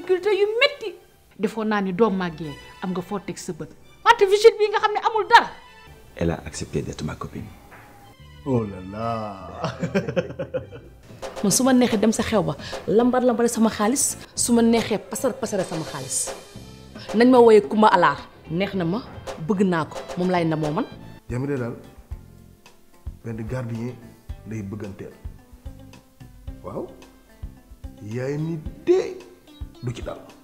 difficulté yu métti defoon naa ni doom màggee am nga foo teg sa bët wante visite bii nga xam ne amul dara Elle a accepté d'être ma copine. oh là là man su ma neexee dem sa xew ba lambar lambare sama xaalis su ma neexee pasar pasare sama xaalis nañ ma wooyee Kumba Alaar neex na ma bëgg naa ko moom laay na moo man Jamila daal benn gardien lay bëgganteel waaw yaay ni dee du ci dal